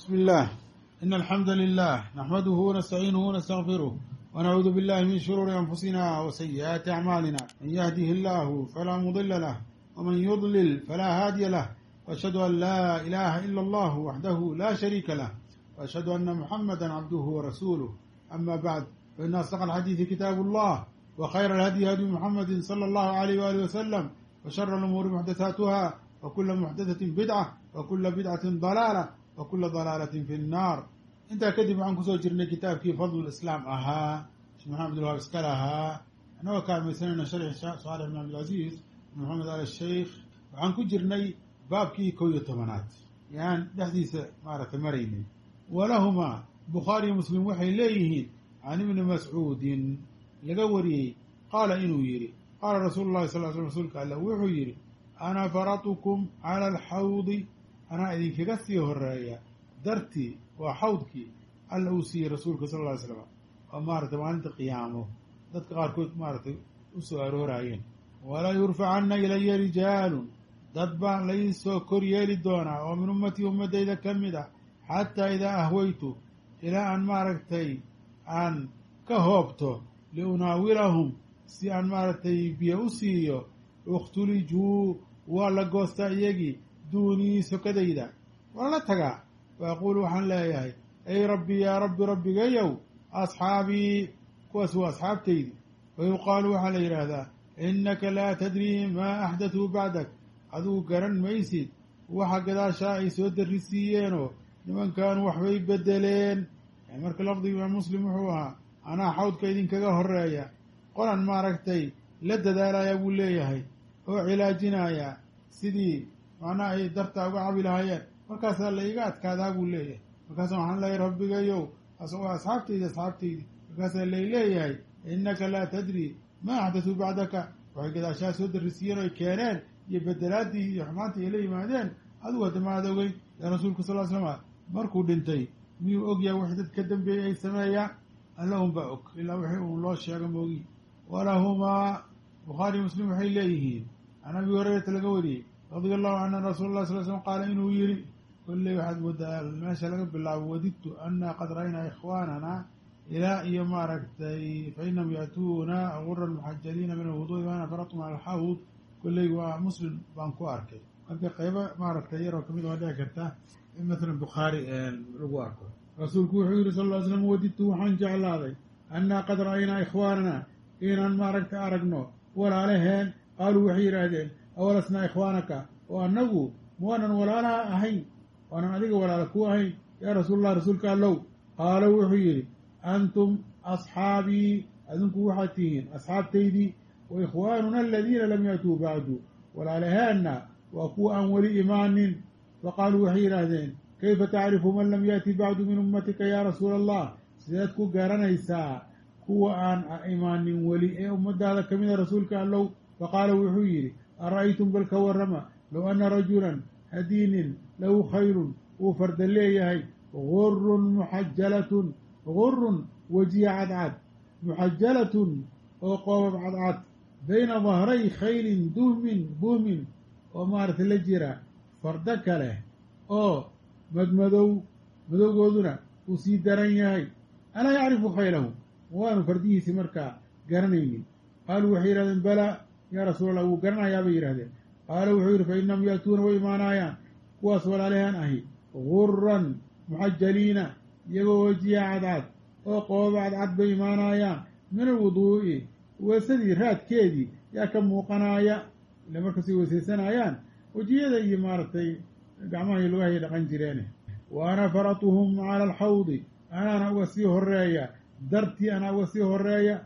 بسم الله إن الحمد لله نحمده ونستعينه ونستغفره ونعوذ بالله من شرور أنفسنا وسيئات أعمالنا من يهده الله فلا مضل له ومن يضلل فلا هادي له وأشهد أن لا إله إلا الله وحده لا شريك له وأشهد أن محمدا عبده ورسوله أما بعد فإن أصدق الحديث كتاب الله وخير الهدي هدي محمد صلى الله عليه وآله وسلم وشر الأمور محدثاتها وكل محدثة بدعة وكل بدعة ضلالة وكل ضلالة في النار intaa kadib waxaan kusoo jirnay kitaabkii fadl islaam ahaa sheekh maxamed abdulwahaab iska lahaa annagoo kaalmaysanayna sharxi saalix bin cabdilcaziiz bin maxamed al sheikh waxaan ku jirnay baabkii kow iyo tobanaad yaan dhexdiisa maaragtay maraynay walahumaa bukhaariyo muslim waxay leeyihiin can ibni mascuudin laga wariyey qaala inuu yidhi qaala rasuulu llahi sal sl rasuulka alla wuxuu yidhi ana faratukum cala alxawdi anaa idinkaga sii horeeya dartii waa xawdkii alla uu siiyey rasuulka sal lla ly slam oo maaragtay maalinta qiyaamo dadka qaarkood maaragtay u soo arooraayeen walaa yurfacanna ilaya rijaalun dad baa laysoo kor yeeli doonaa oo min ummatii ummaddayda ka mid ah xataa idaa ahwaytu ilaa aan maaragtay aan ka hoobto liunaawilahum si aan maaragtay biyo u siiyo ikhtulijuu waa la goostaa iyagii duunii sokadayda waa la tagaa fa aquulu waxaan leeyahay ay rabbi yaa rabbi rabbigayow asxaabii kuwaas waa asxaabtaydi fa yuqaalu waxaa la yidhaahdaa innaka laa tadrii maa axdatuu bacdak adigu garan maysid waxa gadaashaa ay soo darrisiiyeenoo nimankaanu waxbay beddeleen marka lafdiga imaam muslim wuxuu ahaa anaa xawdka idinkaga horeeya qolan maaragtay la dadaalaya buu leeyahay oo cilaajinaya sidii macnaha ay dartaa uga cabi lahaayeen markaasaa la iga adkaadaa buu leeyahay markaasa waxaan leeyahay rabbigayow waa asxaabtaydi asxaabtaydi markaasaa lay leeyahay innaka laa tadri maa axdatuu bacdaka waxay gadaashaa soo darrisiiyeen oy keeneen iyo bedelaadii iyo xumaantii ay la yimaadeen adigu hadda maad ogeyn yaa rasuulka sal l slama markuu dhintay miyuu ogyahay wax dad ka dambeeyey ay sameeyaan alla unbaa og ilaa wixii uu loo sheego moogi walahumaa bukhaari muslim waxay leeyihiin can abi hurayrata laga wariyey radia allahu canhu an rasuula lah sal slm qaala inuu yidhi kolley waxaad moodaa meesha laga bilaabo wadidtu anna qad ra'aynaa ikhwaanana ilaa iyo maaragtay fainahum ya'tuuna guran muxajaliina min alwuduui waana faratum cala alxawd kolley waa muslim baan ku arkay marka qaybo maaragtay yaroo kamid waa dhici karta in masalan bukhaari lagu arko rasuulku wuxuu yihi sal ll ly slam wadidtu waxaan jeclaaday annaa qad ra'aynaa ikhwaanana inaan maaragtay aragno walaalaheen qaaluu waxay yidhaahdeen awalasnaa ikhwaanaka oo annagu muwaanan walaalaha ahayn waanan adiga walaala ku ahayn yaa rasuulallah rasuulka allow qaala wuxuu yidhi antum asxaabii adinku waxaad tihiin asxaabtaydii wa ikhwaanuna aladiina lam yaatuu bacdu walaalaheenna waa kuwa aan weli imaanin faqaaluu waxay yidhaahdeen kayfa tacrifu man lam yaati bacdu min ummatika yaa rasuula allah sideed ku garanaysaa kuwa aan imaanin weli ee ummadaada ka mida rasuulka allow faqaala wuxuu yidhi ara'aytum bal ka warrama low anna rajulan haddii nin lahu khayrun uu farda leeyahay gurun muxajalatun gurun wejiya cadcad muxajalatun oo qoobab cadcad bayna dahray khaylin duhmin buhmin oo maaragtay la jira fardo kale oo madmadow madowgooduna uu sii daran yahay alaa yacrifu khaylahu waanu fardihiisii markaa garanaynin qaaluu waxay yidhahdeen balaa yaa rasuul allah wuu garanayaa bay yidhahdeen qaala wuxuu yidhi fa innahum ya'tuuna way imaanaayaan kuwaas walaalahaan ahi guran muxajaliina iyagoo wejiya cadcad oo qooba cadcad bay imaanaayaan min alwuduu'i weesadii raadkeedii yaa ka muuqanaaya ile markasay weysaysanayaan wejiyada iyo maaragtay gacmahay lugahay dhaqan jireene wa ana faratuhum cala alxawdi anaana uga sii horeeya dartii anaa uga sii horeeya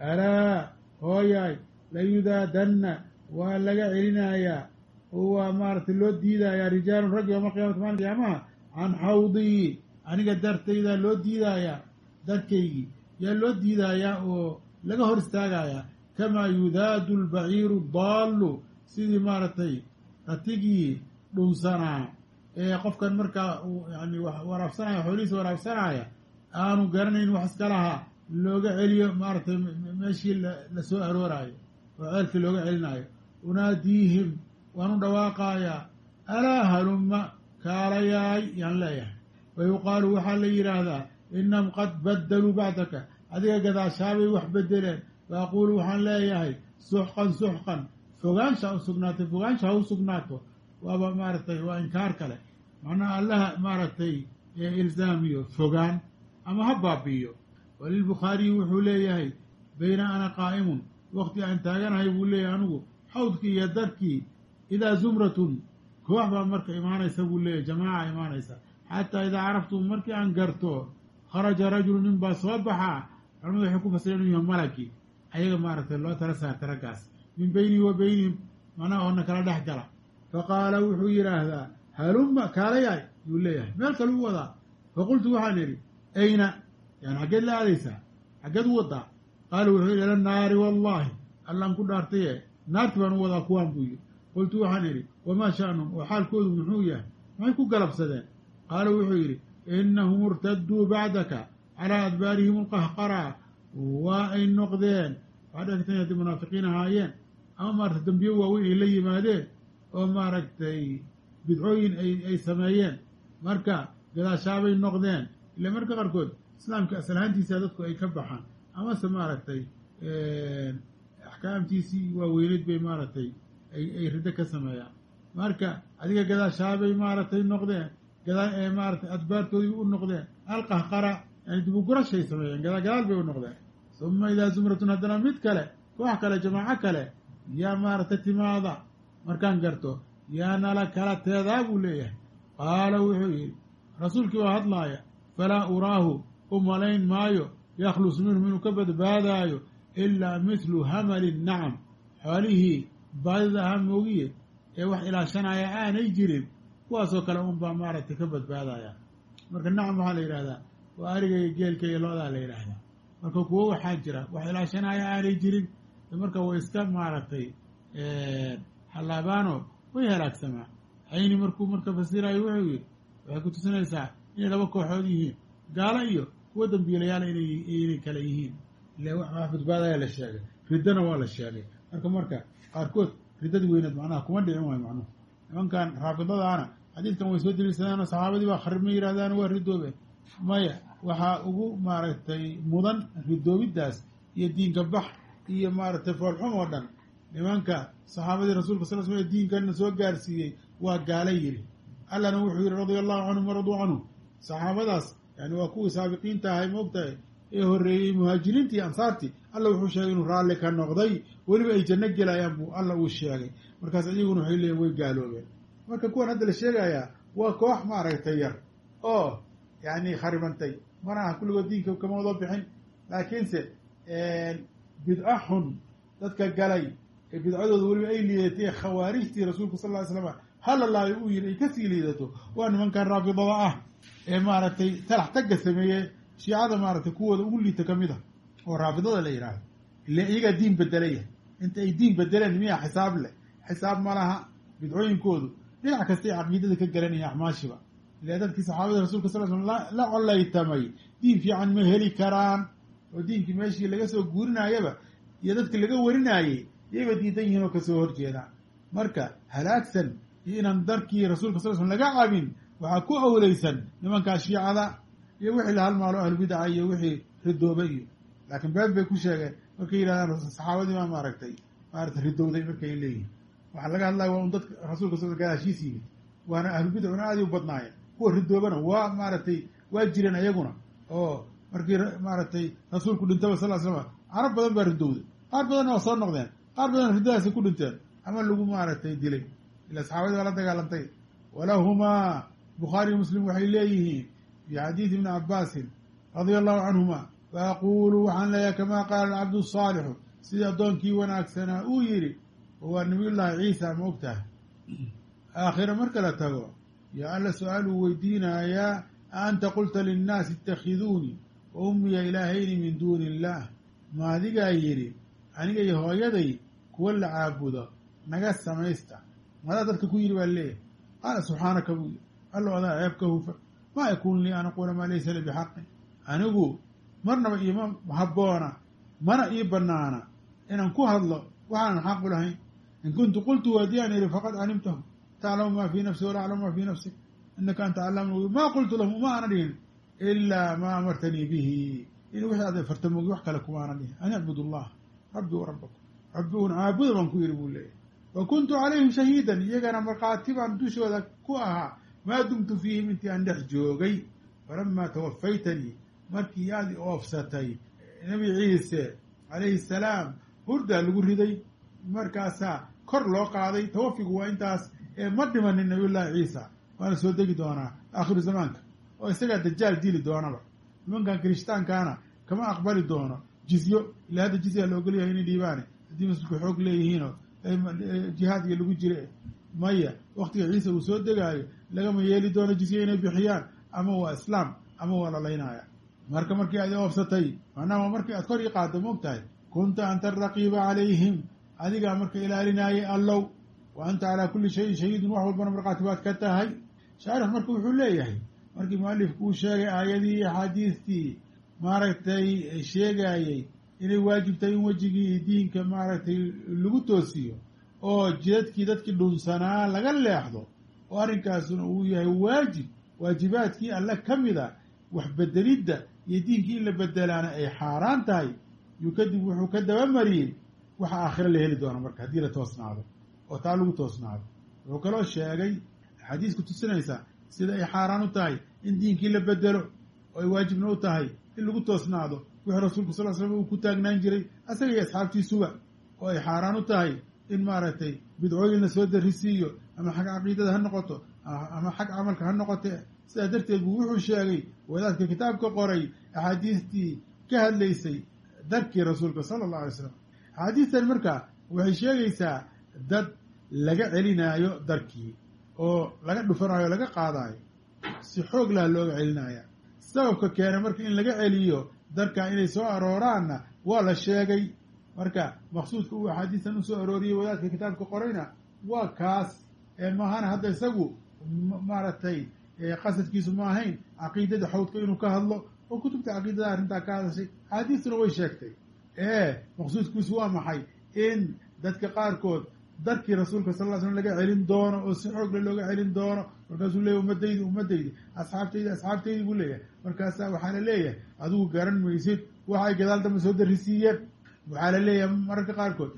alaa hooyaay layudaadanna waa laga celinayaa oo waa maaragtay loo diidayaa rijaalun rag yowma alqiyamati maalin qiyaamaha can xawdii aniga dartaydaa loo diidaayaa darkaygii yaa loo diidayaa oo laga hor istaagayaa kamaa yudaadu albaciiru daallu sidii maaragtay ratigii dhunsanaa ee qofkan markaa yani waraabsanaya xoolihiisa waraabsanaya aanu garanayn wax iska lahaa looga celiyo maaragtay meeshii la soo arooraayo oo ceelkii looga celinaayo unaadiihim waan u dhawaaqayaa alaa halumma kaalayaay yaan leeyahay wa yuqaalu waxaa la yidhaahdaa inahum qad baddaluu bacdaka adiga gadaashaabay wax bedeleen wa aquulu waxaan leeyahay suxqan suxqan fogaansha u sugnaatay fogaansha ha u sugnaato waaba maaragtay waa inkaar kale macnaha allaha maaragtay ilzaamiyo fogaan ama ha baabi'iyo walilbukhaariyi wuxuu leeyahay bayna ana qaa'imun wakti aan taaganahay buu leeyahay anigu xawdkii iyo darkii idaa zumratun koox baa marka imaanaysa buu leeyahay jamaaca imaanaysa xataa idaa caraftum markii aan garto kharaja rajulu nin baa soo baxaa culamadu waxay ku fasireen inuu yahay malagii ayaga maaragtay loo tala saartay raggaas min beynii wa beynihim macnaha oona kala dhex gala faqaala wuxuu yidhaahdaa halumma kaalayaay yuu leeyahay meel kale u wadaa faqultu waxaan idhi ayna yani xaggeed la aadaysaa xaggeed u wadaa qaala wuxuu yidhi ila naari wallaahi allaan ku dhaartaye naarti baan u wadaa kuwaan buu yidhi qultu waxaan idhi wamaa sha'num oo xaalkoodu muxuu yahay maxay ku galabsadeen qaala wuxuu yidhi inahum irtaduu bacdaka calaa adbaarihim alqahqaraa waa ay noqdeen waxaa dhegtan haddii munaafiqiin ahaayeen ama maaragtay dambiyo waaweyn ay la yimaadeen oo maaragtay bidcooyin ay ay sameeyeen marka gadaashaabay noqdeen ila marka qaarkood islaamka aslahaantiisa dadku ay ka baxaan amase maaragtay axkaamtiisii waaweyneyd bay maaragtay ay ay riddo ka sameeyaan marka adiga gadaashaabay maaragtay noqdeen gadaa maaratay adbaartoodii u noqdeen alqahqara yani dibugurashay sameeyeen gadaa gadaal bay u noqdeen uma idaa zumratun haddana mid kale koox kale jamaaco kale yaa maaragtay timaada markaan garto yaa nala kala teedaa buu leeyahay qaala wuxuu yidhi rasuulkii baa hadlaaya falaa uraahu u malayn maayo yakhlus minhum inuu ka badbaadaayo ilaa mithlu hamali nacam xoolihii baadida ahaa moogiye ee wax ilaashanaya aanay jirin kuwaasoo kale unbaa maaragtay ka badbaadaya marka nacam waxaa la yidhahdaa waa ariga iyo geelka iyo loodaa la yidhaahdaa marka kuwo waxaa jira wax ilaashanaya aanay jirin marka way iska maaragtay xallaabaano way halaagsamaa cayni markuu marka fasirayo wuxuu yidhi waxay ku tusinaysaa inay laba kooxood yihiin gaalo iyo kuwo dambiilayaal inay kale yihiin ile wax badbaadaya la sheegay riddana waa la sheegay marka marka qaarkood riddadii weyneed macnaha kuma dhicin waayo macnuhu nimankan raafidadaana xadiidkan way soo deliishadaano saxaabadii baa kharib ma yidhahdaan waa ridoobeen maya waxaa ugu maaragtay mudan ridoobiddaas iyo diinka bax iyo maaragtay foolxum oo dhan nimanka saxaabadii rasuulka sal sl diinkana soo gaarsiiyey waa gaala yidhi allana wuxuu yidhi radia allahu canhum waraduu canhu saxaabadaas yani waa kuwii saabiqiinta ahay moogtahay ee horreeyey muhaajiriintii iyo ansaartii alla wuxuu sheegay inuu raalli ka noqday weliba ay janno gelayaan buu alla uu sheegay markaas iyaguna waxay leeyiin way gaaloobeen marka kuwan hadda la sheegayaa waa koox maaragtay yar oo yani kharibantay mana aha kulligood diinka kama wado bixin laakiinse bidco xun dadka galay ee bidcadooda weliba ay liidatay khawaarijtii rasuulku sal ly slam halalaayo uu yidhi ay kasii liidato waa nimankan raafidada ah ee maaragtay talax tagga sameeye shiicada maaragtay kuwooda ugu liita ka mid a oo raafidada la yidhaahdo ile iyagaa diin bedelaya inta ay diin bedeleen miyaa xisaab leh xisaab ma laha bidcooyinkoodu dhinac kastay caqiidada ka garanaya axmaashiba ile dadkii saxaabada rasulka sal slam la collaytamay diin fiican ma heli karaan oo diinkii meeshii laga soo guurinaayaba iyo dadkii laga warinaayey yayba diidan yihiin oo kasoo horjeedaan marka halaagsan iyo inaan darkii rasuulka sal slm laga cabin waxaa ku awleysan nimankaa shiicada iyo wixii la halmaalo ahlubidaca iyo wixii ridooba iyo laakiin been bay ku sheegeen markay yidhahdaan saxaabadii baa maaragtay maarata ridowday markay leeyihin waxaa laga hadlaya waa un dadka rasulka sal gadaashiis yimid waana ahlubidacuna aaday u badnaayeen kuwa ridoobana waa maaragtay waa jireen ayaguna oo markii maaragtay rasuulku dhintaba sal l slam carab badan baa ridowday qaar badanna waa soo noqdeen qaar badan riddadaasay ku dhinteen ama lagu maaragtay dilay ila saxaabadii baa la dagaalantay walahumaa bukhaariyo muslim waxay leeyihiin fi xadiidi ibni cabaasin radia allahu canhuma faaqulu waxaan leeyahay kamaa qaala alcabdu saalixu sidii addoonkii wanaagsanaa uu yidhi waa nabiyullaahi ciisa ma og tahay aakhira marka la tago yaa alla su-aaluu weydiinayaa a anta qulta linnaasi itakhiduunii wa ummiya ilaahayni min duuni illaah ma adigaa yidhi aniga iyo hooyaday kuwa la caabudo naga samaysta madaa dadka ku yidhi baa leeyahay qaala subxaanaka buu yidhi allo adaa ceeb ka hufa maa yakuunu lii an aquula maa laysa li bixaqin anigu marnaba iima habboona mana ii bannaana inaan ku hadlo waxaanan xaqu lahayn in kuntu qultu haddii aan idhi faqad calimtahu taclamu maa fii nafsi wala aclamu maa fii nafsik inaka anta calaam lguyub maa qultu lahum uma ana dhihin ilaa maa amartanii bihi in wixii aad farta mogi wax kale kuma ana dhihin an icbud allah rabbi wa rabbakum rabbi un caabuda baan ku yidhi buu leeyahy wa kuntu calayhim shahiidan iyagana markhaati baan dushooda ku ahaa maa dumtu fiihim intii aan dhex joogay falamaa tawafaytanii markii aad i oofsatay nebi ciise calayhi salaam hurdaa lagu riday markaasaa kor loo qaaday tawafigu waa intaas ee ma dhimanin nabiyullaahi ciisa waana soo degi doonaa aakhiru zamaanka oo isagaa dajaal dili doonaba nimankan kirishtaankaana kama aqbali doono jizyo ila hadda jizya la ogolyahay inay dhiibaane haddii muslimku xoog leeyihiinoo jihaadka lagu jire maya waktiga ciise uu soo degaayo lagama yeeli doono jizye inay bixiyaan ama waa islaam ama waa lalaynaya marka markii aad oofsatay macnaha markii aad kor ii qaaddo moog tahay kunta anta araqiiba calayhim adigaa marka ilaalinaayay allow wa anta calaa kulli shayin shahiidun wax walbana markhaati baad ka tahay shaarix marka wuxuu leeyahay markii mualifku uu sheegay aayadii axaadiistii maaragtay sheegaayey inay waajibtahay in wejigii diinka maaragtay lagu toosiyo oo jidadkii dadkii dhunsanaa laga leexdo oo arrinkaasuna uu yahay waajib waajibaadkii alle ka mid a wax bedelidda iyo diinkii in la bedelaana ay xaaraan tahay yuu kadib wuxuu ka dabamariyey waxa aakhiro la heli doono marka haddii la toosnaado oo taa lagu toosnaado wuxuu kaloo sheegay axaadiisku tusinaysaa sida ay xaaraan u tahay in diinkii la bedelo oo ay waajibna u tahay in lagu toosnaado wixii rasuulku sal l slam uu ku taagnaan jiray asaga iyo asxaabtiisuba oo ay xaaraan u tahay in maaragtay bidcooyin la soo darisiiyo ama xag caqiidada ha noqoto ama xag camalka ha noqote sidaa darteed buu wuxuu sheegay wadaadka kitaabka qoray axaadiistii ka hadlaysay darkii rasuulka sala allahu alay slam axaadiistan marka waxay sheegaysaa dad laga celinaayo darkii oo laga dhufanaayo o laga qaadaayo si xoog laha looga celinaya sababka keena marka in laga celiyo darkaa inay soo arooraanna waa la sheegay marka maqsuudka uu axaadiistan usoo arooriyey wadaadka kitaabka qorayna waa kaas maahana hadda isagu maaragtay qasadkiisu ma ahayn caqiidada xawdka inuu ka hadlo oo kutubta caqiidada arrintaa ka hadashay axaadiistuna way sheegtay ee maqsuudkiisu waa maxay in dadka qaarkood darkii rasuulka sal ll slam laga celin doono oo si xoogle looga celin doono markaasuu leeyahy ummadaydi ummadaydi asxaabtaydi asxaabtaydi buu leeyahay markaasaa waxaa la leeyahay adigu garan maysid waxa ay gadaal dambe soo darisiiyeen waxaa la leeyahay mararka qaarkood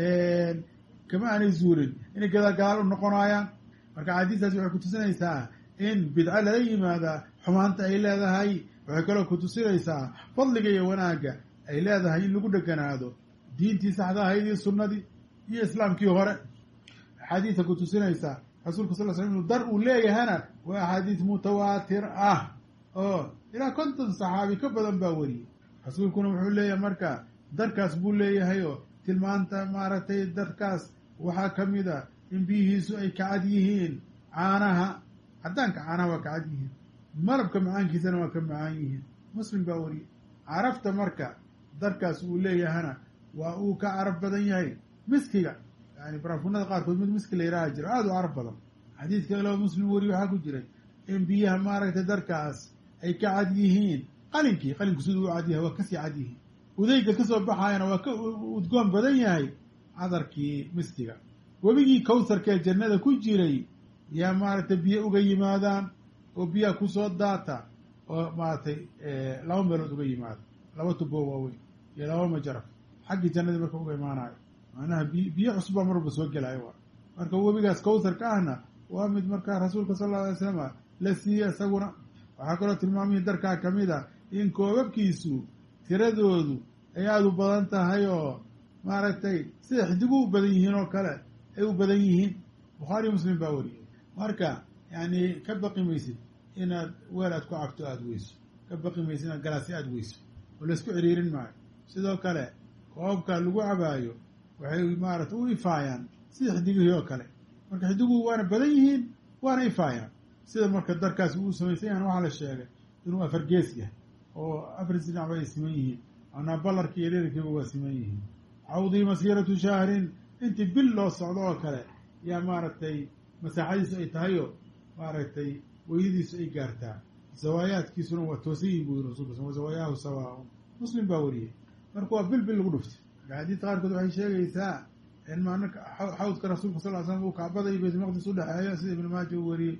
kama aanay zuulin inay gadaal gadaal u noqonaayaan marka axaadiistaasi waxay kutusinaysaa in bidco lala yimaadaa xumaanta ay leedahay waxay kaloo kutusinaysaa fadliga iyo wanaagga ay leedahay in lagu dheganaado diintii saxda ahayd iyo sunnadii iyo islaamkii hore axaadiista kutusinaysaa rasuulka sal l slam inuu dar uu leeyahana waa axaadiis mutawaatir ah oo ilaa konton saxaabi ka badan baa weriyey rasuulkuna wuxuu leeyahay marka darkaas buu leeyahay oo tilmaanta maaragtay darkaas waxaa ka mid a in biyihiisu ay kacad yihiin caanaha caddaanka caanaha waa kacad yihiin malabka macaankiisana waa ka macaan yihiin muslim baa weriyey carafta marka darkaas uu leeyahana waa uu ka carab badan yahay miskiga yani baraafunada qaarkood mid miski la yidhaaha jiro aada u carab badan xadiidka kaleo muslim weriye waxaa ku jiray in biyaha maaragtay darkaas ay ka cad yihiin qalinkii qalinku siduu u cad yahay waa kasii cad yihiin udayga kasoo baxaayana waa ka udgoon badan yahay cadarkii miskiga webigii kawsarkee jannada ku jiray yaa maaragtay biyo uga yimaadaan oo biyaha kusoo daata oo maaragtay laba meelood uga yimaada laba tubo waaweyn iyo laba majaraf xaggii jannadii marka uga imaanayo macnaha bi biyo cusub baa marwalba soo gelaayo waa marka webigaas kawsarka ahna waa mid markaa rasuulka sal alla alay slam la siiyey isaguna waxaa kaloo tilmaamihii darkaa ka mid a in koobabkiisu tiradoodu ay aada u badan tahay oo maaragtay sida xidigu u badan yihiin oo kale ay u badan yihiin bukhaariyo muslim baa wariyey marka yani ka baqi maysid inaad weel aad ku cabto aada weyso ka baqi maysid inaad galaasi aada weyso oo laysku ciriirin maayo sidoo kale koobabka lagu cabaayo waxay maaragtay u ifaayaan sida xidigihii oo kale marka xidiguhu waana badan yihiin waana ifaayaan sida marka darkaasi uu samaysan yahan waxaa la sheegay inuu afar gees yahay oo afar sinacba ay siman yihiin anaa ballarkii iyo dherarkiiba waa siman yihiin cawdii masiiratu shahrin intii bil loo socdo oo kale yaa maaragtay masaaxadiisu ay tahay oo maaragtay weydadiisu ay gaartaa zawaayaadkiisuna waa toosan yihin buu yiri rasulka sal zawayaahu sawaaun muslim baa wariyey marka waa bil bil lagu dhuftay axaadiista qaarkood waxay sheegaysaa in maanaka xawdka rasuulka sal l slam uu kacbada iyo baytulmaqdis udhexeeyo sida ibnu maaja uu wariyey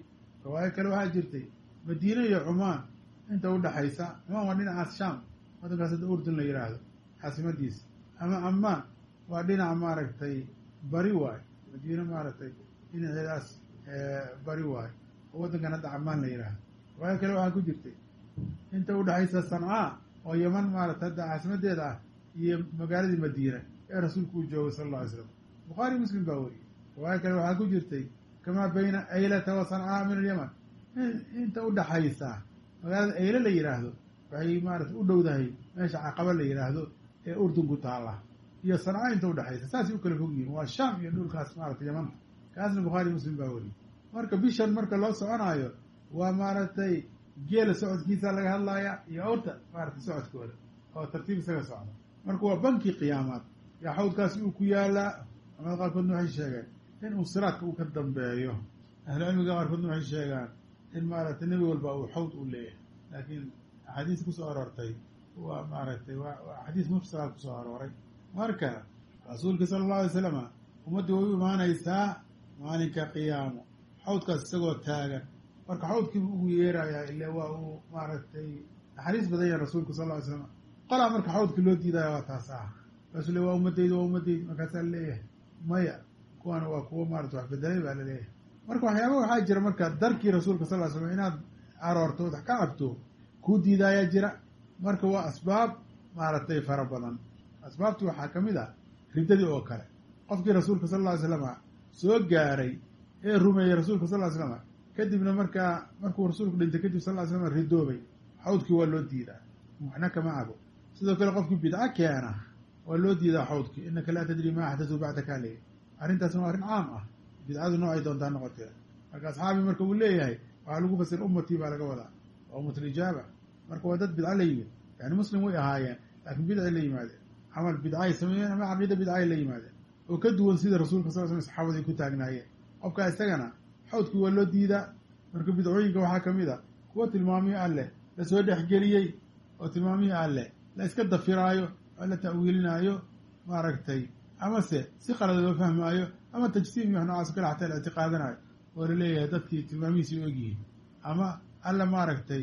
riwaayo kale waxaa jirtay madiine iyo cumaan inta udhaxaysa cumaan waa dhinacaas shaam waddankaas hadda urdun la yidhaahdo caasimadiisa ama ammaan waa dhinaca maaragtay bari waayo madiine maaragtay dhinaceedaas bari waayo oo waddankan hadda camaan la yidhaahdo riwaayo kale waxaa ku jirtay inta udhaxaysa sancaa oo yaman maaragtay hadda caasimadeeda ah iyo magaaladii madiina ee rasuulku uu joogay sala alla alay slam bukhaari muslim baa weriyey riwaayo kale waxaa ku jirtay kamaa bayna aylata wa sancaa min alyaman inta udhaxaysa magaalada ayle la yidhaahdo waxay maarata u dhowdahay meesha caqaba la yidhaahdo ee urdun ku taalla iyo sanca inta udhexaysa saasay u kala fog yihiin waa shaam iyo dhulkaas maarata yamanta kaasna bukhaari muslim baa weriyey marka bishan marka loo soconaayo waa maaragtay geela socodkiisa laga hadlaaya iyo awrta maaragtay socodkooda oo tartiib isaga socda marka waa bankii qiyaamaad yaa xawdkaasi uu ku yaalaa culamada qaarkoodna waxay sheegeen in uu siraadka uu ka dambeeyo ahlucilmiga qaarkoodna waxay sheegaan in maaragtay nebi walba uu xawd u leeyahay laakiin axaadiis kusoo aroortay waa maaragtay waa axaadiis mufsala kusoo arooray marka rasuulka sala allahu alay slama ummaddu way u imaanaysaa maalinka qiyaamo xawdkaas isagoo taagan marka xawdkiibu ugu yeerayaa ile waa uu maaragtay naxariis badan yahay rasuulku sal lla ly slam qolaa marka xawdkii loo diidaya waa taas ah markaasuu le waa ummadayda waa ummadayda markaasaa leeyahay maya kuwana waa kuwo maarata wax bedelay baa laleeyahay marka waxyaaba waxaa jira marka darkii rasuulka sal ly slam inaad aroorto ood ka cabto kuu diidaayaa jira marka waa asbaab maaragtay fara badan asbaabtu waxaa ka mid ah riddadii oo kale qofkii rasuulka sal lla ly slama soo gaaray ee rumeeyey rasuulka sal ly slama kadibna markaa markuu rasuulku dhintay kadib sal ly slam ridoobay xawdkii waa loo diidaa waxna kama cabo sidoo kale qofkii bidco keena waa loo diidaa xawdkii inaka laa tadri ma axdatu bacdaka leey arrintaasna waa arrin caam ah bidcadu noocay doontaa noqotee marka asxaabii marka uu leeyahay waxaa lagu fasir ummatii baa laga wadaa waa ummatlijaaba marka waa dad bidco la yimid yani muslim way ahaayeen laakiin bidcay la yimaadeen camal bidcaay sameeyeen ama caqiida bidcaay la yimaadeen oo ka duwan sida rasuulka sal slam saxaabada ay ku taagnaayeen qofkaa isagana xawdkii waa loo diidaa marka bidcooyinka waxaa ka mid a kuwa tilmaamihii alleh lasoo dhexgeliyey oo tilmaamihii alleh la iska dafiraayo oo la ta'wiilinaayo maaragtay amase si qalada loo fahmaayo ama tajsiim iyo wax noocaas kale xataa la ictiqaadanayo oo laleeyahay dadkii tilmaamihiisii u egyihiin ama alla maaragtay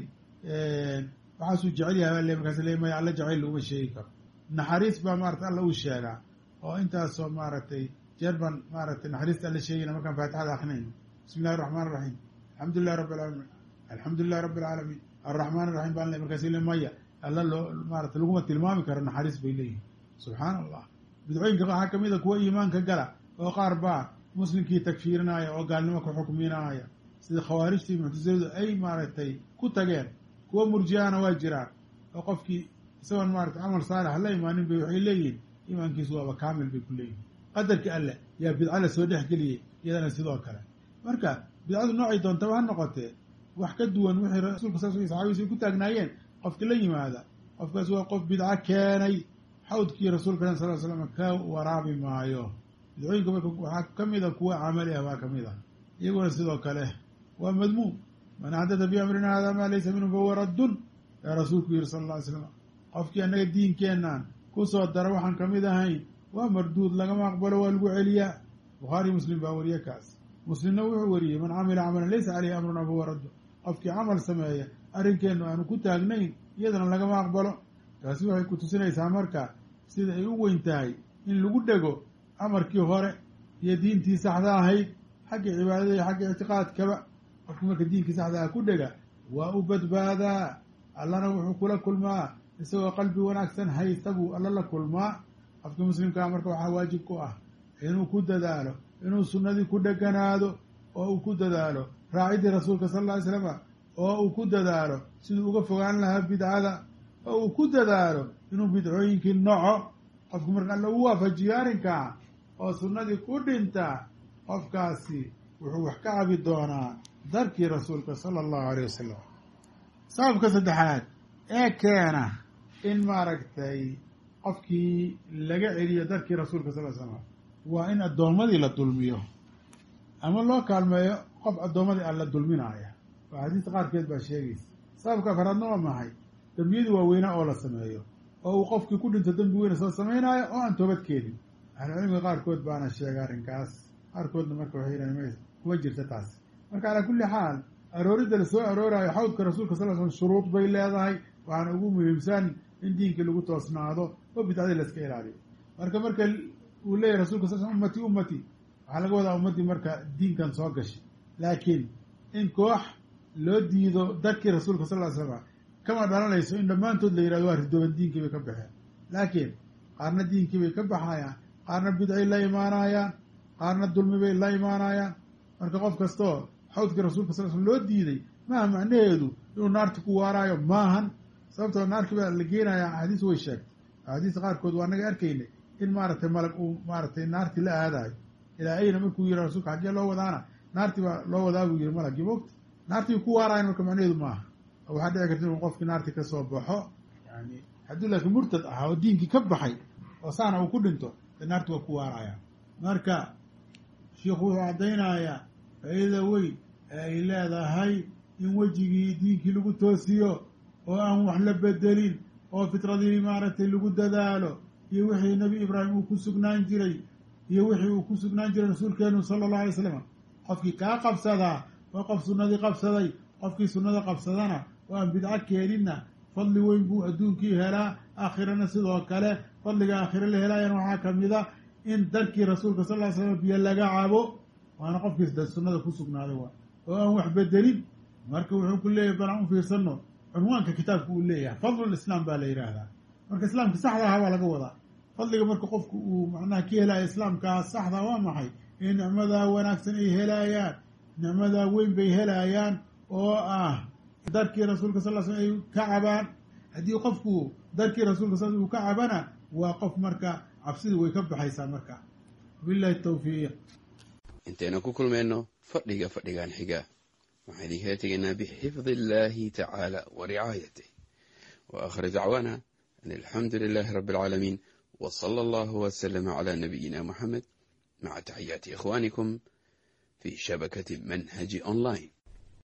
waxaasuu jecel yahay baa le markaas le maya alla jacayl laguma sheegi karo naxariis baa maarata alla uu sheegaa oo intaasoo maaragtay jeer baan maaragtay naxariista alla sheegayna markaan faatixada akrinayno bismi illahi araxmaan iraxiim alxamdu lilahi rabbi alcaalamiin alxamdu lilahi rabbi alcaalamiin alraxmaan iraxiim baan le markaas le maya alla loo maarata laguma tilmaami karo naxariis bay leeyihin subxaana allah bidcooyinka waxaa ka mid a kuwa iimaanka gala oo qaar baa muslimkii takfiirinaya oo gaalnimo ku xukminaaya sida khawaarijtii muctasiladu ay maaragtay ku tageen kuwa murjiyahana waa jiraan oo qofkii isagoon maarata camal saalix la imaanin bay waxay leeyihin iimaankiisu waaba kaamil bay ku leeyihin qadarkii alleh yaa bidca la soo dhex geliyey iyadana sidoo kale marka bidcadu noocay doontaba ha noqotee wax ka duwan wixii rasuulka sal sl saxaabadiisa ay ku taagnaayeen qofki la yimaada qofkaas waa qof bidco keenay xawdkii rasuulka sal l slam ka waraabi maayo bidcooyinka marka waxaa ka mid a kuwa camali ah baa ka mid ah iyaguna sidoo kale waa madmuum man axdata fi amrina hada maa laysa minhu fahuwa raddun yaa rasuulku yihi sala alla ly slam qofkii annaga diinkeennan kusoo dara waxaan ka mid ahayn waa marduud lagama aqbalo waa lagu celiyaa bukhaari muslim baa wariye kaas muslimna wuxuu wariyey man camila camalan laysa caleyhi amruna fahuwa raddun qofkii camal sameeya arrinkeennu aanu ku taagnayn iyadana lagama aqbalo taasi waxay ku tusinaysaa marka sida ay u weyn tahay in lagu dhego amarkii hore iyo diintii saxda ahayd xagga cibaadada iyo xagga ictiqaadkaba qofkii marka diinkii saxda ah ku dhega waa u badbaadaa allana wuxuu kula kulmaa isagoo qalbi wanaagsan haysta buu alla la kulmaa qofkii muslimkaa marka waxaa waajib ku ah inuu ku dadaalo inuu sunnadii ku dheganaado oo uu ku dadaalo raaciddii rasuulka sal alla ly slama oo uu ku dadaalo siduu uga fogaan lahaa bidcada oo uu ku dadaalo inuu bidcooyinkii noco qofku marka alla u waafajiyo arrinkaa oo sunnadii ku dhintaa qofkaasi wuxuu wax ka cabi doonaa darkii rasuulka sala allahu aleyh wasalam sababka saddexaad ee keena in maaragtay qofkii laga celiyo darkii rasuulka sal l slam waa in addoommadii la dulmiyo ama loo kaalmeeyo qof addoommadii alla dulminaaya oo xadiista qaarkeed baa sheegaysa sababka afaraadna waa maxay dembiyadii waaweynaa oo la sameeyo oo uu qofkii ku dhinto dembi weyna soo samaynaayo oo aan toobad keenin ahlucilmiga qaarkood baana sheega arrinkaas qaarkoodna marka waxay yidhahdeen m kuma jirta taas marka calaa kulli xaal arooridda la soo arooraayo xawdka rasuulka sal slam shuruud bay leedahay waxaana ugu muhiimsan in diinkii lagu toosnaado oo bidcadii la iska ilaaliyo marka marka uu leeyahy rasulka sal sl ummati ummati waxaa laga wadaa ummaddii marka diinkan soo gashay laakiin in koox loo diido dadkii rasuulka sal ly slam kama dhalanayso in dhammaantood la yihahdo waa ridooban diinkii bay ka baxeen laakiin qaarna diinkii bay ka baxayaan qaarna bidcay la imaanayaan qaarna dulmi bay la imaanayaan marka qof kastoo xawdkii rasuulka sal slam loo diiday maaha macnaheedu inuu naarta ku waaraayo maahan sababtoo naarkii baa la geenaya axaadiis way sheegtay axaadiista qaarkood waa naga arkaynay in maaragtay malag uu maaragtay naartii la aadayo ilaa ayna markuu yihi rasuulka xaggee loo wadaana naartii baa loo wadaa buu yihi malagii mogta naartii ku waaraayan marka macnaheedu maaha waxaa dhici karta inuu qofkii naartii kasoo baxo yani hadduu laakiin murtad ahaa oo diinkii ka baxay oo saana uu ku dhinto dee naarti waa ku waaraya marka shiikhu wuxuu caddaynayaa faa-iida weyn ee ay leedahay in wejigii diinkii lagu toosiyo oo aan wax la bedelin oo fitradii maaragtay lagu dadaalo iyo wixii nebi ibraahim uu ku sugnaan jiray iyo wixii uu ku sugnaan jiray rasuulkeenu sala allahu alay slam qofkii kaa qabsadaa waa qof sunnadii qabsaday qofkii sunnada qabsadana oo aan bidco keeninna fadli weyn buu adduunkii helaa aakhirana sidoo kale fadliga aakhire la helaayana waxaa kamid a in darkii rasuulka sal ly slam biyo laga cabo waana qofkiis da sunnada ku sugnaaday waa oo aan wax bedelin marka wuxuu ku leeyahay bal aan u fiirsano cunwaanka kitaabka uu leeyahay fadlul islaam baa la yidhaahdaa marka islaamka saxda ahaa baa laga wadaa fadliga marka qofku uu macnaha ka helaya islaamkaa saxda waa maxay in nicmadaa wanaagsan ay helaayaan nicmadaa weyn bay helaayaan oo ah darkii rasuulka sal l slam ay ka cabaan haddii qofku darkii rasuulka sal uu ka cabana waa qof marka cabsidii way ka baxaysaa marka billahi tawfiiq intaynu ku kulmayno fadhiga fadhigan xiga waxaan idinkala tegaynaa bixifdi illaahi tacaala wa ricaayatih wa aakhir dacwaana an alxamdu lilaahi rabbi alcaalamiin wa sala allahu wasalama calaa nabiyina muxamed maca taxiyaati ikhwaanikum fi shabakati manhaji online